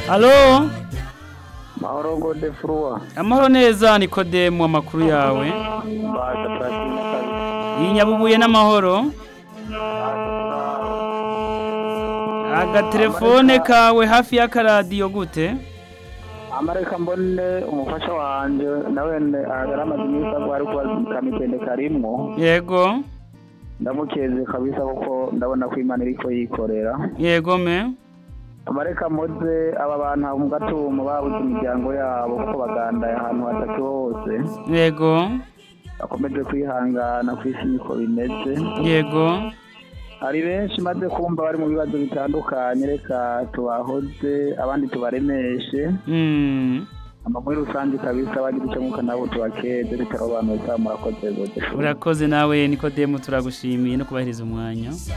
Halo mahoro gode furua amahoro neza nikodemu amakuru yawe basha turashimye kabisa iyi nyabubuye n'amahoro agatelefone kawe hafi y'akaradiyo gute amareka mbone umufasha wanje nawene aramaze iminsi agwari kuba kamitende karimwo yego ndamukeze kabisa kuko ndabona ko imana iriko yikorera yego me amareka mpoze aba bantu mu gatumo babuze imiryango yabo kuko bagandaye ahantu hatatu hose yego bakomeje kwihangana ku isi niko bimeze yego hari benshi maze kumva bari mu bibazo bitandukanye reka tubahoze abandi tubaremeshe Mm, ama muri rusange kabisa bagira icyo mwuka nabo tubakeze bitaro abantu bose murakoze gode urakoze nawe nikodemu turagushimiye no kubahiriza umwanya